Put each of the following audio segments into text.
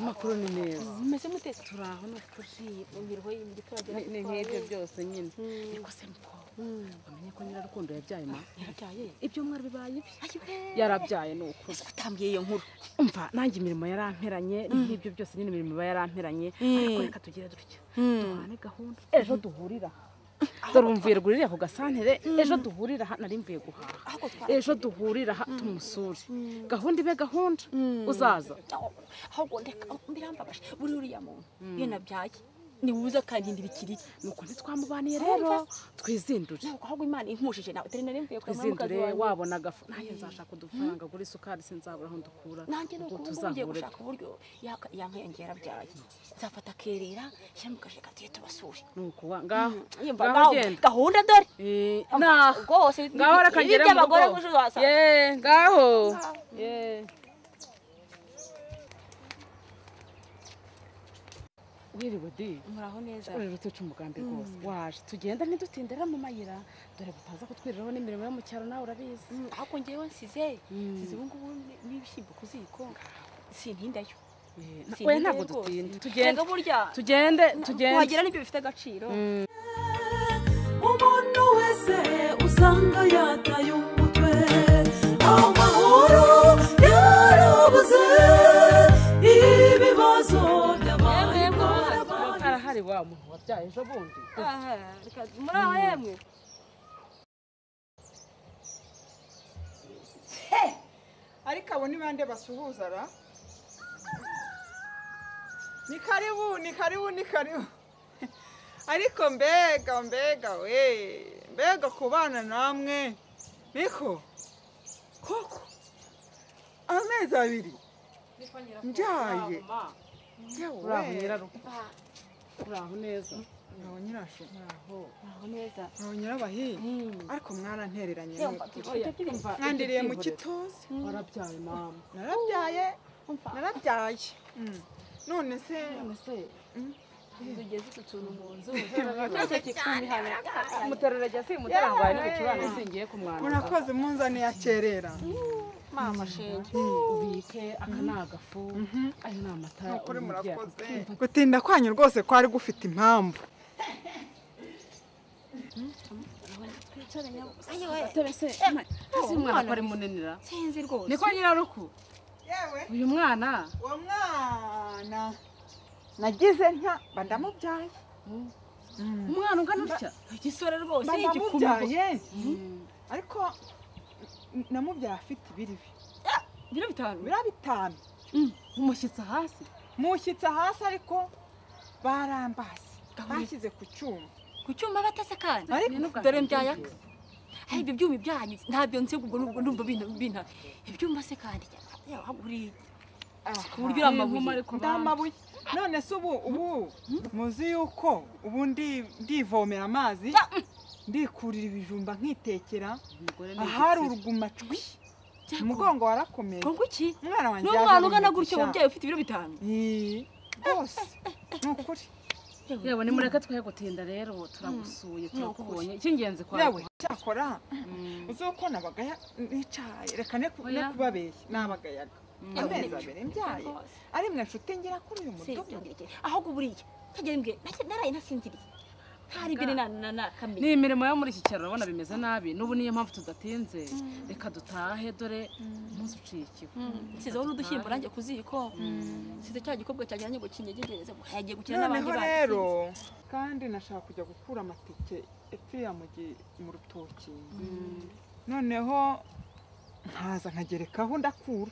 amakuru ni meza meze mute turaho ni ukuri imibereho y'ibyo turagera Ni- ni nk'ibyo byose nyine ariko se mukobwa Mm. wamenye ko nyirarukundo yabyaye ma yarabyaye ibyumweru bibaye ibi ayiwe yarabyaye ni ukuri watambwiye iyo nkuru umva nanjye imirimo yaramperanye nk'ibyo byose nyine imirimo iba yaramperanye ariko reka tugire dutya duhane gahunda ejo duhurira dore umvuye rwuririye ako gasantere ejo duhurira aha nari mvuye guhaha ahubwo twa ejo duhurira aha tumusure gahunda ibe gahunda uzaza ahubwo ndeka birambabaje buri uriya muntu iyo nabyaye ni wuza akandindira ikiriri nuko ntitwamubaniye rero twizindure ntabwo ahubwo imana inkushije nawe utari nari mvuye kwa mukazi twizindure wawe wabona agafu nanjye nzashaka udufaranga kuri isukari sinzabura aho ndukura nanjye ni ubwo uko ubu tuzahura ngiye gushaka uburyo yaka- yankiyongera byaye nzafata akerera shyira mu kajeka tuye tubasure nuko wa- ngaho yumva ngaho ngaho ugenda gahunda dore Eh, Umva, naho rwose ngaho reka ibi ngere mu by'abagore rugo gusa wasanga. ye ngaho ye wiriwe di muraho neza urera utuca umugambi rwose waje tugenda ntidutindera mu mayira dore butaza kutwiriraho n'imirimo yo mu cyaro nawe urabizi Mm, ahubwo ngewe nsize nsize ubu ngubu ni- n'ibishyimbo ku ziko sintindayo Eh, na- Sinzi we ntabwo rwose. dutinda tugenda tugende burya tugende tugende wagira n'ibyo bifite agaciro umuntu wese usanga yataye umutwe amahoro yarabuze ibibazo byabaye ingorabahizi. arahari wa muntu wabyaye ejo bundi Aha, reka- muri aho yemwe ariko abo ni bande basuhuza ra ni karibu ni karibu ni karibu ariko mbega mbega we mbega kubana namwe niko koko amezi abiri mbyaye yewe uraho nyirarugo uraho neza uraho nyirashu muraho neza uraho nyirabahinga ariko mwarantereranye yumva nukuri. ibyo by'ibintu mwandiriye mu gituza warabyaye mama narabyaye narabyaye Mm. none se ese tugeze utu tuntu mu nzu nicyo kikumihana muterura jya si mutera ngo hari n'ibicurane singiye kumwanduza murakoze munzaniye akerera mama shenge ubike aka ni agafu ayo ni amata nukuri uri mu murakoze byago. gutinda kwanyu rwose kwari gufite impamvu Gatebe se ma- ese uyu mwana ko ari munanira sinzi rwose niko nyiraruku yewe uyu mwana uwo mwana nagize nka mba ndamubyaye umwana ungana utya igisore rwose mba igikumiro ndamubyaye ariko n- namubyaye afite ibiribi biro bitanu bira bitanu umushyitsa hasi mushyitse hasi ariko barambase bashyize ku cyuma ku cyuma batasakana Ariko dore mbyayaka aho ibyo byuma ibyanyu ntabyo nzi ubwo nubwo numva bina bina ibyuma se kandi uri ku buryo uri amabuye Ndi amabuye none se ubu ubu muzi yuko ubu ndi ndivomera amazi ndikurira ibijumba nkitekera ahari urugumacwi umugongo warakomeye kongo iki umwana wanjye n'umwana ugana gutyo umubyeyi ufite ibiro bitanu Ii, rwose ni ukuri yewe nimureke twe gutinda rero turagusuye turakubonye icy'ingenzi kwa yewe cyakora uzi ko nabagaya nicaye reka ne ku- ne Oya. kubabeshya nabagayaga amezi abiri mbyaye Rwose. ari mwe nshuti ngira kuri uyu mudugudu sinziriye ahubwo buriya ntagira mbwe nake- naraye nasinziriye ntari mbere na na na kamera ni imirimo yo muri iki cyaro urabona bimeze nabi n'ubu niyo mpamvu tudatinze reka dutahe dore umunsi uciye ikigo nsizeho n'udushyimbo nanjye ku ziko nsize cya gikobwa cyanjye nanjye ngo kinyegereze ngo yagiye gukina n'abandi noneho bana rero kandi nashaka kujya gukura amatike epfo ya mugi mu rutoki noneho nkaza nkagerekaho ndakura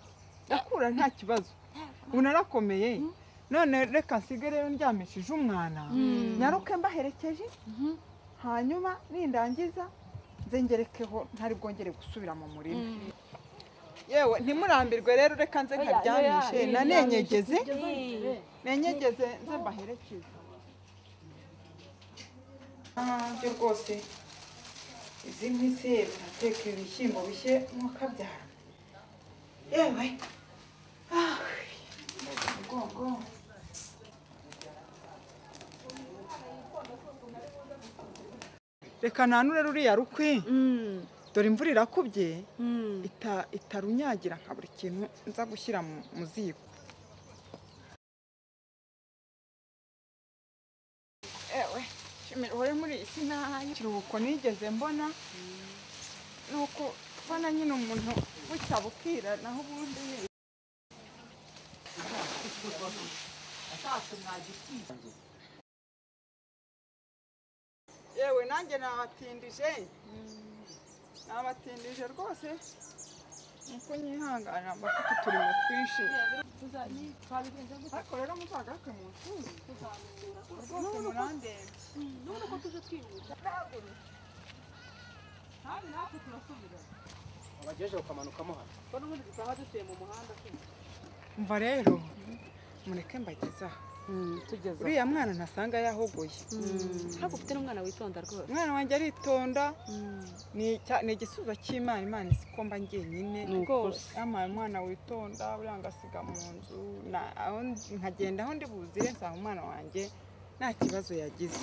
ndakura nta kibazo ubu narakomeye none reka nsige rero ndyamishije umwana nyaruke mbaherekeje hanyuma nindangiza nzengerekeho ntari bwongere gusubira mu murima yewe ntimurambirwe rero reka nze Oya, nkaryamishe oya, nanenyegeze sinzi. nenyegeze nze mbaherekeze byo rwose izi nk'izi urateka ibishyimbo bishye mwakabyara yewe ah, umugongo reka nanure ruriya rukwi dore imvura irakubye ita- itarunyagira nka buri kintu nza gushyira mu- mu ziko nishimira uhore muri iyi si nayo ikiruhuko nigeze mbona ni uko ubona nyine umuntu bucya bukira naho ubundi nyine yewe nanjye nabatindije nabatindije rwose nuko nyihangana bafite uturimo twinshi ariko rero muzagaruke mu nshuri rwose murandeba wagejeje ukamanukamo hano umva rero mureke mbagezaho tugeze uriya mwana ntasanga yahogoye ntabwo ufite n'umwana witonda rwose umwana wanjye aritonda ni icya- ni igisubizo cy'imana imana izi ko mba njyenyine Ni ukuri. rwose yampaye umwana witonda buriya ngasiga mu nzu na- aho ndi- nkagenda aho ndi buzire nsanga umwana wanjye nta kibazo yagize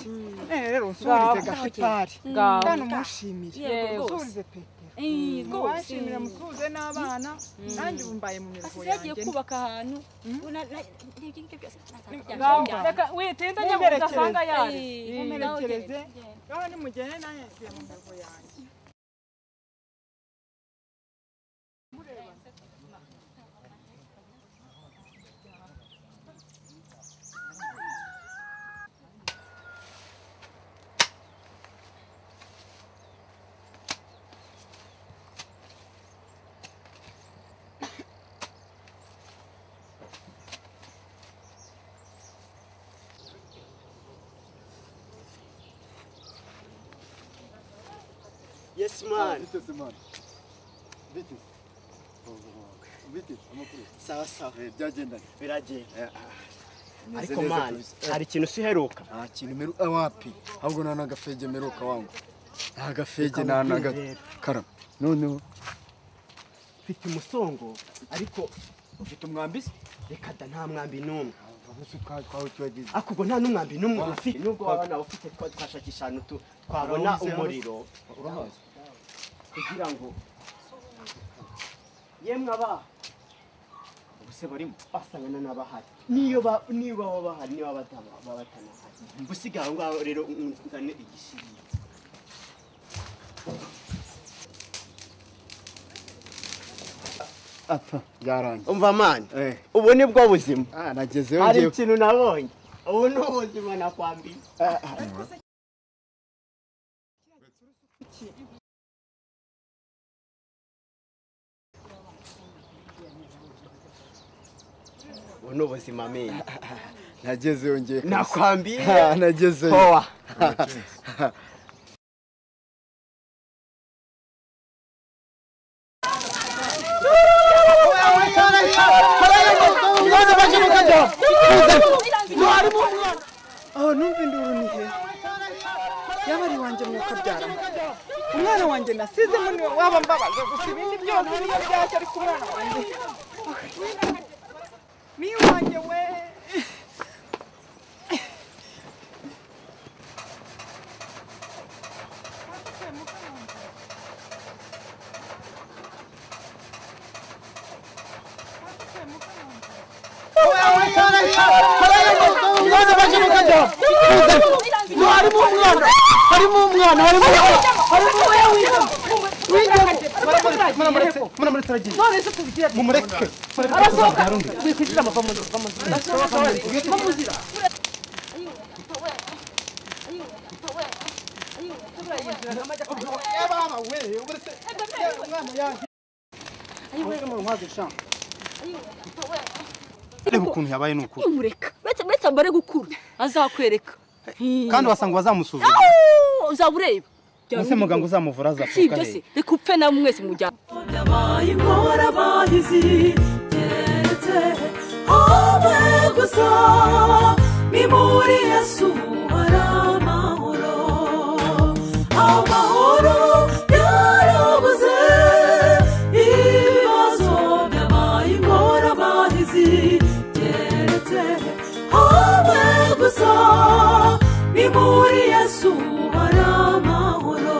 none rero usubirize Ngaho. gasipari Ngaho. kandi umushimire Yego Yewe. rwose usubirize petero Eh, rwose mubashimire musubize n'abana nanjye ubu mbaye mu mirongo asize yagiye yanjye kubaka ahantu Mm. ubu na- na- n'ibyo ngibyo byose Ngamba. ntazabijyana reka witinda nyabwo ugasanga yari mumerekereze ngaho nimugende nanjye ngiye mu mirongo yanjye Yes man. biteze mani biteze biteze amakuru Sawa sawa. Eh, byagendanye Biragenda. Eh, ah, meze Ariko neza man, kabisa. Eh, hari ikintu usiheruka. nta kintu meruka wapi ahubwo nta n'agafege meruka wangu nta gafege Reka nta mubwire rero. n'agakarama noneho Mfite umusongo ariko ufite umwambi se? Reka da nta mwambi n'umwe. twawe tuwagize Ako ubwo nta n'umwambi n'umwe Ah. ufite. Nubwo waba nawe ufite twa- twashakisha ahantu tu- twabona Urabizi, umuriro urahazi kugira ngo yemwe aba ubuse barimo basangana n'abahari niyo ba niyo baba bahari niyo baba batana baba batanahari gusiga aho ngaho rero nzane igishirira apfa byarangiye umva mani Eh, ubu ni bwo buzima ah, nagezeyo hari ngewe ikintu nabonye ubu ni ubuzima nakwambiye ubu ni ubuzima mini nagezeyo ngewe nakwambiye Ah, nagezeyo howa aho numva induru ni he yaba ari iwanjye mu kabyaramo umwana wanjye nasizemo niwe waba mbabaza gusa ibindi byose niyo byacyo ariko umwana wanjye ni iwanjye we reba ukuntu yabaye ni ukuri umureka uretse uretse amare gukura azakwereka kandi wasanga wazamusuzuma Au! uzaba ureba ese muganga uzamuvura si azafuka ibyo hehe se reka upfe nawe mwese mujyana Yabaye inkora bahizi keretse habe gusa ni muri Yesu hari amahoro amahoro yarabuze ibibazo byabaye inkora bahizi keretse habe gusa ni muri Yesu hari amahoro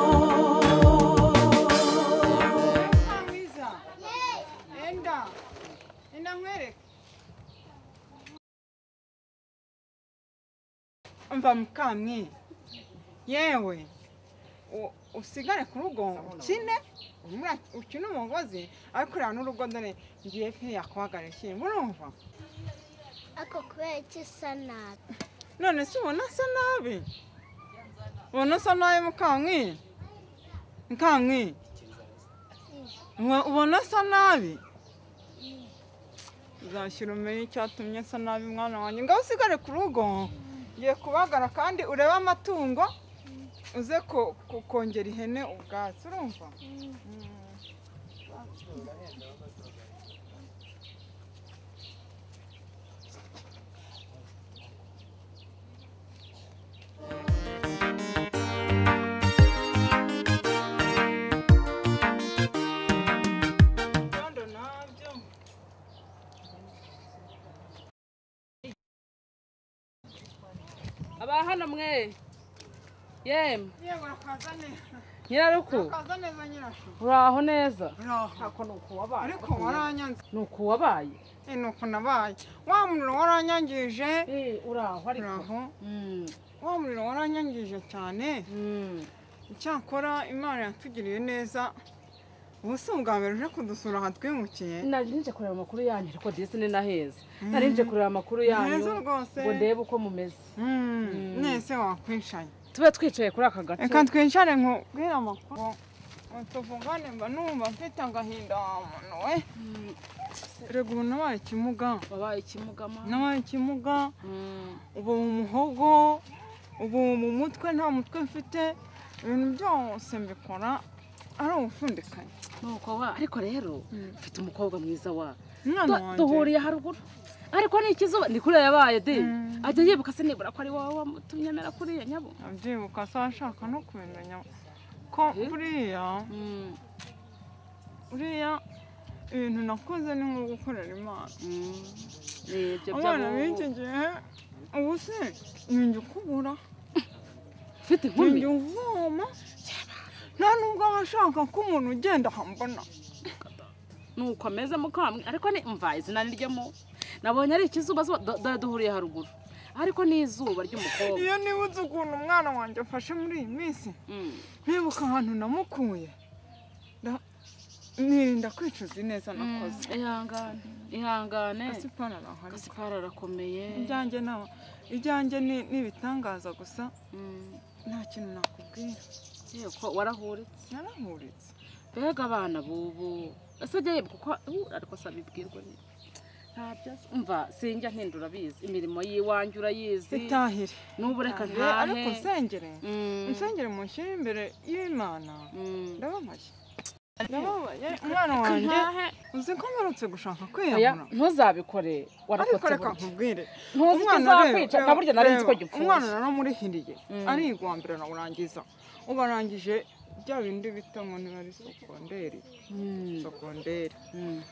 mwiza enda enda nkwereke mva mukamwe yewe u- usigare ku rugo ukine umura- ukine umugozi ariko ureba n'urugo dore ngiye pe yakuhagarara ikintu urumva ako kubera iki isa nabi none se ubona asa nabi ubona asa nabi mukankwi mukankwi Ubu- ubona asa nabi uzashyira umenye icyatumye asa nabi mwana wanjye ngaho usigare ku rugo ngiye kubagara kandi urebe amatungo uze ko- ko- kongera ihene ubwatsi urumva ibyondo nabyo aba hano mwe yemwe yewe urakaza neza nyiraruku urakaza neza nyirashu uraho neza uraho ariko waranyanze ni uku wabaye Eh, ni uku nabaye wa muriro waranyangije uraho ariko uraho wa muriro waranyangije cyane icyakora imana yatugiriye neza ubu si ubwa mbere uje kudusura aha twimukiye nari nje kureba amakuru yanyu ariko ndetse ni naheza nari nje kureba amakuru yanyu Neza rwose. ngo ndebe uko mumeze Mm, nese wakwishaye tube twicaye kuri aka gace reka twicare nkubwire amakuru ngo tuvugane mba numva mfite agahinda wa muntu we rega ubu nabaye ikimuga wabaye ikimugama nabaye ikimuga Mm. ubu mu muhogo ubu mu mutwe nta mutwe mfite ibintu byose mbikora ari ubufundikanye nuko wa ariko rero mfite umukobwa mwiza wa umwana Du- wanjye duhuriye haruguru ariko ni ikizuba ni kuriya yabaye de Mm. ajya yibuka se nibura ko ari wowe wamutumye amera kuriya nyabo abyibuka se ashaka no kubimenya ko buriya Mm, buriya ibintu nakoze ni nko gukorera imana mm. Ni ibyo abana by'abo- b'iki gihe ubu se ninjye ukubura ufite ninjye inkumi uvoma nta nubwo aba ashaka ko umuntu ugenda ahambona nuko ameze mukamwe ariko ni mva izina ni ryamo nabonye ari ikizuba zuba do- dore duhuriye haruguru ariko ni izuba ry'umukobwa iyo nibutse ukuntu umwana wanjye afashe muri iyi minsi Mm. nkibuka ahantu namukuye nda- nirinda kwicuza ineza nakoze ihangane ihangane asipana arahari gasipara arakomeye ibyanjye nta ibyanjye ni ni ibitangaza gusa Mm. nta kintu nakubwira yego warahuritse naramuritse mbega abana bubu ese jya yibuka uko uh, ariko asaba ibwirwa ni ntabyo azi. umva sinjya mpindura abizi imirimo y'iwanjye urayizi itahire n'ubu reka Eh, ariko ntahe nsengere Mm, nsengere mushyire imbere y'imana mm. ndababaye ndababaye umwana wanjye ntahe uzi ko mperutse gushaka oya kwiyahura ntuzabikore ariko warakotse reka burya nkubwire ntuzi icyo Umwana rero- izakwica na reba- burya nari nzi ko reba, gipfuye umwana naramurihiriye Mm. arigwambira nawurangiza ubarangije bya bindi bita ngo niba ari sokonderi Mm, sokonderi mm.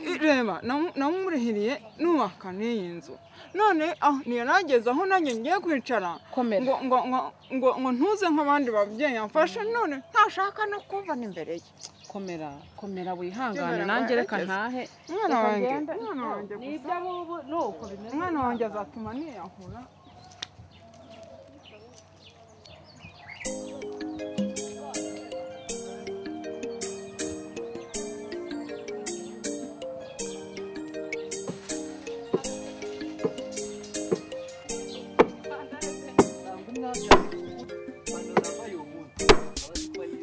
I- reba namu- namurihiriye nubaka n'iyi nzu none aho ntiyanageze aho nanjye ngiye kwicara Komera. ngo ngo ngo ngo ngo ntuze nk'abandi babyeyi amfashe none ntashaka no kumvana imbere ye komera komera wihangane Jya nanjye reka barageze. ntahe umwana Reka wanjye ngende. umwana wanjye Ni gusa iby'abubu, nuko bimeze umwana wanjye azatuma niyahura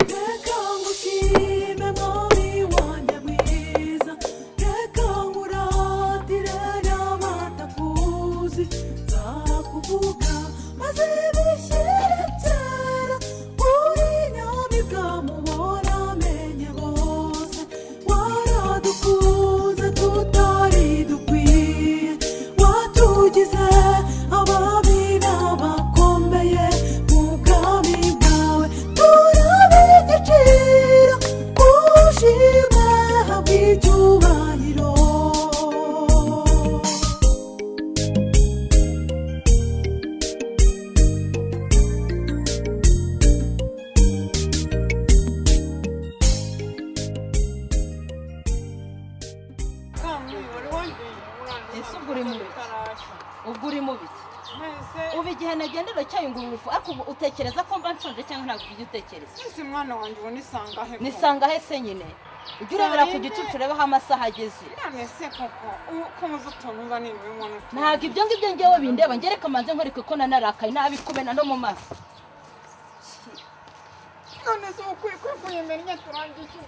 reka ngushime mwami wanjye mwiza reka nguratire n'abatakuzi nzakuvuga maze bishyire kera kuri nyamibwa mubona amenye bose waradukunze tutari dukwiye watugize ababi n'abakomeye mu bwami bwawe turabe igiciro ushimwe habwe icyubahiro se ubu igihe nagenda uracyayungurura urufu ariko ubu utekereza ko mba nshonje cyangwa ntabwo ujya utekereza ese mwana wanjye ubona isanga he koko? nisanga he se nyine ujye urebera ku gicucu urebeho amasaha ageze none se koko u- ko muzi utuntu uza nibura ubona utuntu ntabwo ibyo ngibyo ngewe bindeba ngereka manze nkwereke ko nanarakaye nabikumena no mu maso none se ubu kuri kuri kuyimenye turangiye iki?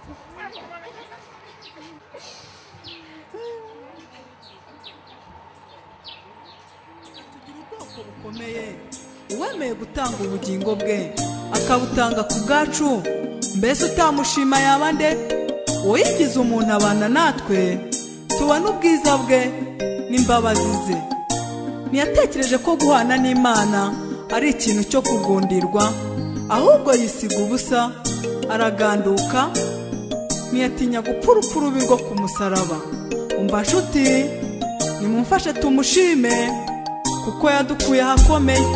tugira ubwoko bukomeye uwemeye gutanga ubugingo bwe akabutanga ku bwacu mbese utamushima yaba nde uwigize umuntu abana natwe tubona ubwiza bwe n'imbabazi ze ntiyatekereje ko guhana n'imana ari ikintu cyo kugundirwa ahubwo yisiga ubusa araganduka ntiyatinya gupfa urupfu rubi rwo ku musaraba umva nshuti nimumfashe tumushime kuko yadukuye ahakomeye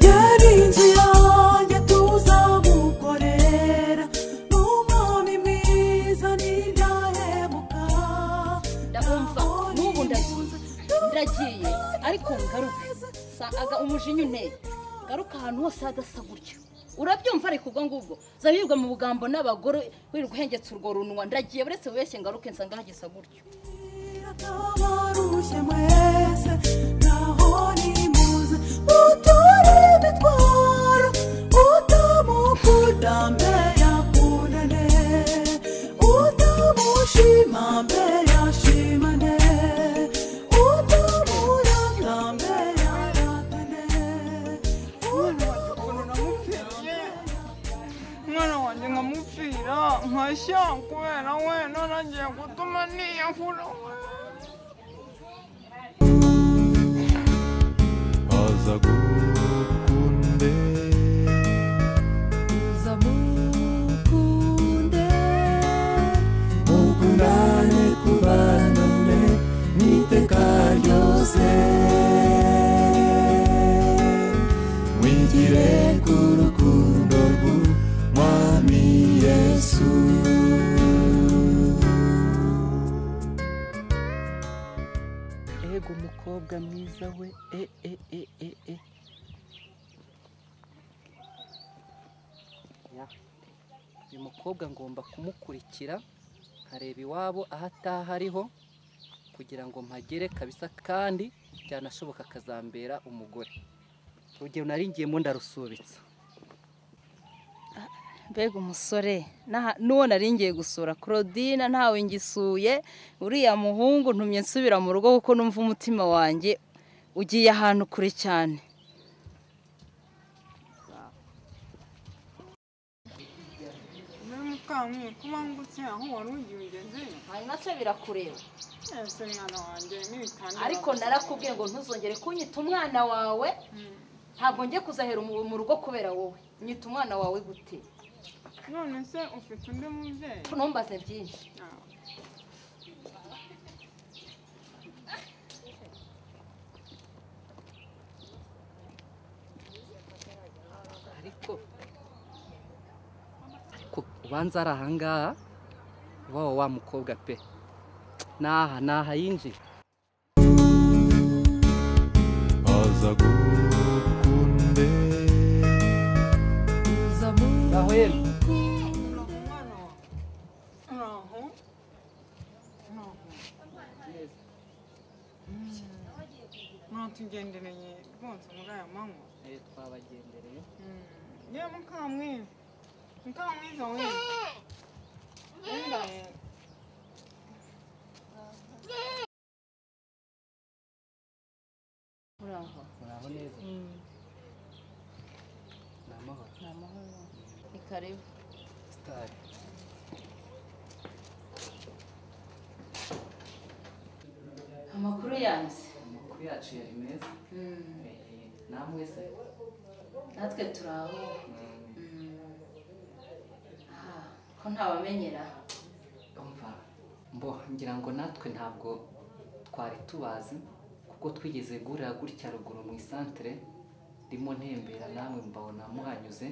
yari inzu yanjye tuzamukorera n'umwami mwiza n'indahemuka ndabumva n'ubu ndagiye ndagiye ariko ngaruka saga umujinya unteye ngaruka ahantu hose hadasa gutyo urabyumva ariko ubwo ngubwo zabibwa mu bugambo n'abagore wirirwa uhengetse urwo runwa ndagiye uretse wibeshye ngaruke nsanga hagisa gutyo Tabarushye mwese ntaho nimuze mutore imitwaro utamukunda mbere yakundane utamushima mbere yashimane utamurata mbere yaratane ukuntu namupfiriye umwana wanjye nkamupfira nkashya kubera we none agiye gutuma niyahura we uzamukunde mukundane kubana mwe n'iteka ryose mwigire ku rukundo rw'umwami yesu ego umukobwa mwiza we e e e e e uyu mukobwa ngomba kumukurikira nkareba iwabo aho ataha ariho kugira ngo mpagere kabisa kandi byanashoboka akazambera umugore urugero nari ngiyemo ndarusubitsa mbega umusore n'aha- n'uwo nari ngiye gusura claudine ntawe ngisuye uriya muhungu ntumye nsubira mu rugo kuko numva umutima wanjye ugiye ahantu kure cyane muri mukamwe kuba ngutse aho wari ugiye ugeze hanyuma se birakureba ese mwana wanjye n'ibitangira ariko narakubwiye ngo ntuzongere kunyita umwana wawe ntabwo ngiye kuzahera mu mu rugo kubera wowe nyita umwana wawe gute none se ufite undi mubyeyi ntumbaze byinshi Ah. ariko ariko ubanza ari ahangaha iwawe wa mukobwa pe n'aha n'aha yinjiye ngaho yemwe uraho mwatugendereye rwose muri aya manywa Eh, twabagendereye ye mukamwe mukamwiza we Wenda- uraho muraho neza ni amahoro ni amahoro ni karibu sitari amakuru yanze amakuru yacu yari meza Eh, namwe se natwe turi aho Mm, Ah, ko ntawamenyera umva mbo ngira ngo natwe ntabwo twari tubazi kuko twigeze gurira gutya ruguru mu isantere ndimo ntembera namwe mbabona muhanyuze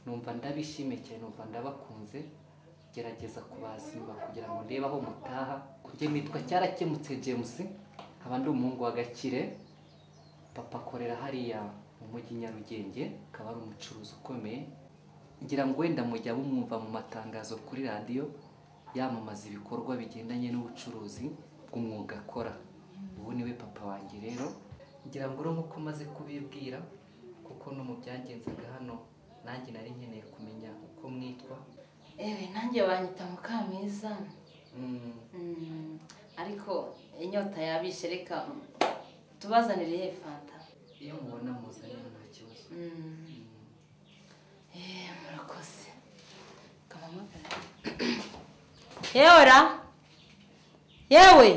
numva ndabishimiye cyane numva ndabakunze gerageza kubaza inyuma kugira ngo ndebe aho mutaha kujya nitwa cyarakemutse james nkaba ndi umuhungu wa gakire papa akorera hariya mu mujyi nyarugenge akaba ari umucuruzi ukomeye ngira ngo wenda mujya bumwumva mu matangazo kuri radiyo yamamaza ibikorwa bigendanye n'ubucuruzi bw'umwuga akora ubu niwe papa wanjye rero ngira ngo urumva uko umaze kubibwira kuko no mu byagenzaga hano nanjye nari nkeneye kumenya uko mwitwa ewe nanjye wanyita mukamwiza Mm, Mm, ariko inyota yabishe reka tubazanire ye fanta iyo mubona muzanye nta kibazo Mm, Mm. eh, murakoze kampamagara yewe ra yewe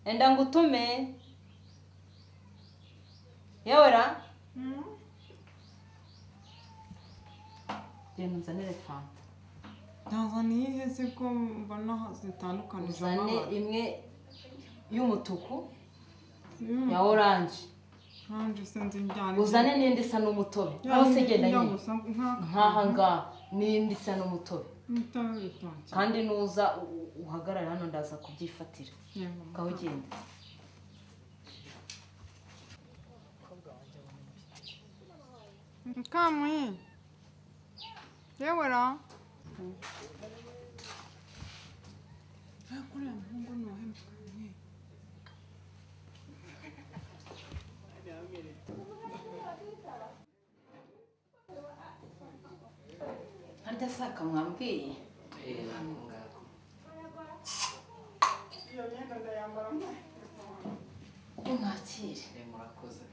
enda ngutume yewe ra genda unzanire fanta ntazana iyihe se ko mbona zitandukanije uzane amabara imwe y'umutuku Mm, ya oranje kandi sinzi njyana uzane n'indi isa n'umutobe iki- hose genda njya nyine gusa nk'aka- nk'aha ngaha n'indi isa n'umutobe Umutobe w'ibitoki. kandi nuza u- uhagarare hano ndaza kubyifatira Yego. ngaho ugenda Mukamwe. Yewe ra. Hakuna muhungu ni wahe Mukamwe? harya saka mwambwiye Eh, nako ngako. nimwakire Eh, murakoze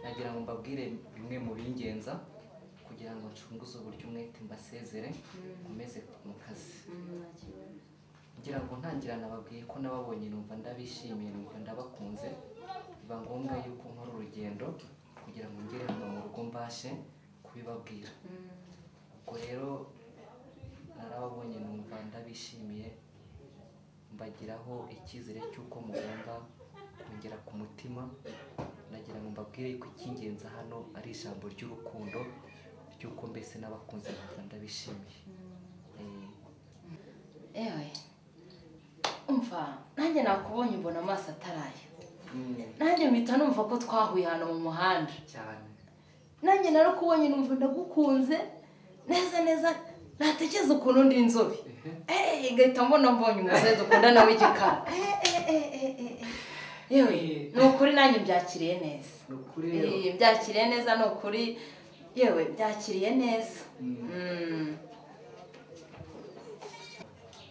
nagira ngo mbabwire bimwe mu bingenza kugira ngo ncunguze uburyo umwete mbasezere nkomeze mu kazi ngira ngo ntangira nababwiye ko nababonye numva ndabishimiye numva ndabakunze biba ngombwa yuko nkora urugendo kugira ngo ngere hano mu rugo mbashe kubibabwira ubwo rero narababonye numva ndabishimiye mbagiraho icyizere cy'uko mugomba kongera ku mutima ndagira ngo mbabwire ko icy'ingenzi hano ari ijambo ry'urukundo ry'uko mbese n'abakunzi numva ndabishimiye Eh, ewe umva nanjye nakubonye mbona amaso ataraye mm, nanjye mpita numva ko twahuye hano mu muhanda cyane nanjye narakubonye numva ndagukunze neza neza natekereza ukuntu ndi inzobe eee ngahita mbona mbonye umusore dukundana w'igikara yewe ni ukuri nanjye mbyakiriye neza ni ukuri rero Eee, mbyakiriye neza ni ukuri yewe byakiriye neza Mm.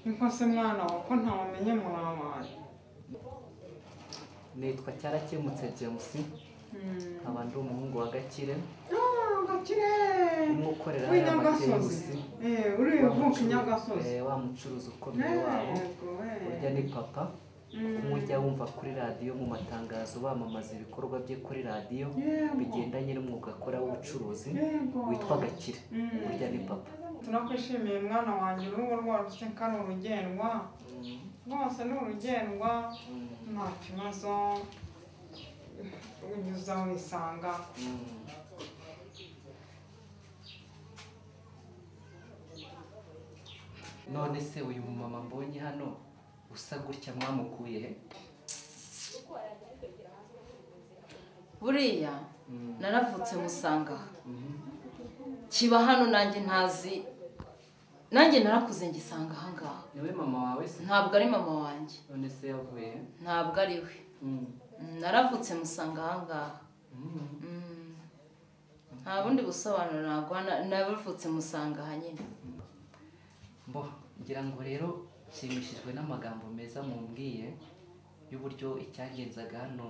Niko se mwana wawe ko ntawamenye mwabaye. nitwa cyarakemutse james nkaba ndi umuhungu wa gakire Ah, Gakire. urimo ukorera hariya W'inyagasozi. amakengusi Eh, uri uvuka inyagasozi. Eh, wa mucuruzi ukomeye wabo Yego, urya eh. ni papa kumujya wumva kuri radiyo mu matangazo bamamaza ibikorwa bye kuri radiyo Yego. bigendanye n'umwuga akora w'ubucuruzi Yego. witwa gakire Mm. urya ni papa turakwishimiye mwana wanjye urugo rwarutse ko ari urugendwa rwose ni urugendwa nta kibazo unyuza wisanga none se uyu mumama mbonye hano usa gutya mwamukuye he buriya naravutse musanga aha. kiba hano nanjye ntazi nanjye narakuze ngisanga ahangaha niwe mama wawe se ntabwo ari mama wanjye none se yavuye he ntabwo ari we Mm. Mm, naravutse musanga ahangaha Mm. Mm. nta bundi busobanuro naguha na- naravutse musanga aha nyine mbo ngira ngo rero nshimishijwe n'amagambo meza mumbwiye y'uburyo icyagenzaga hano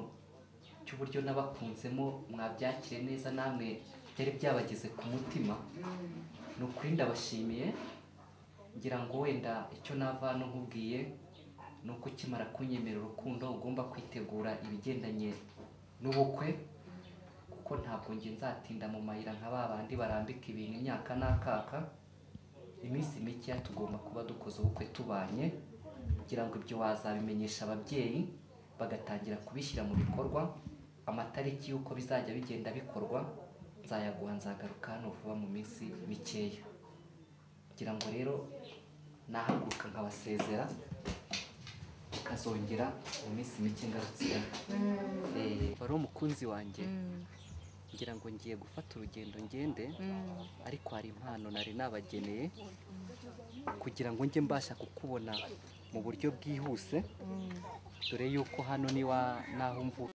cy'uburyo n'abakunzemo mwabyakire neza namwe byari byabageze ku mutima ni ukuri ndabashimiye ngira ngo wenda icyo nava hano nkubwiye ni uko ukimara kunyemera urukundo ugomba kwitegura ibigendanye n'ubukwe kuko ntabwo njye nzatinda mu mayira nka ba bandi barambika ibintu imyaka n'akaka iminsi mikeya tugomba kuba dukoze ubukwe tubanye kugira ngo ibyo wazabimenyesha ababyeyi bagatangira kubishyira mu bikorwa amatariki y'uko bizajya bigenda bikorwa nzayaguha nzagaruka hano vuba mu minsi mikeya kugira ngo rero nahaguruka nkabasezera ukazongera mu minsi mike ngarutse wari umukunzi wanjye ngira ngo ngiye gufata urugendo ngende ariko hari impano nari nabageneye kugira ngo njye mbasha kukubona mu buryo bwihuse dore yuko hano niwa naho mvuka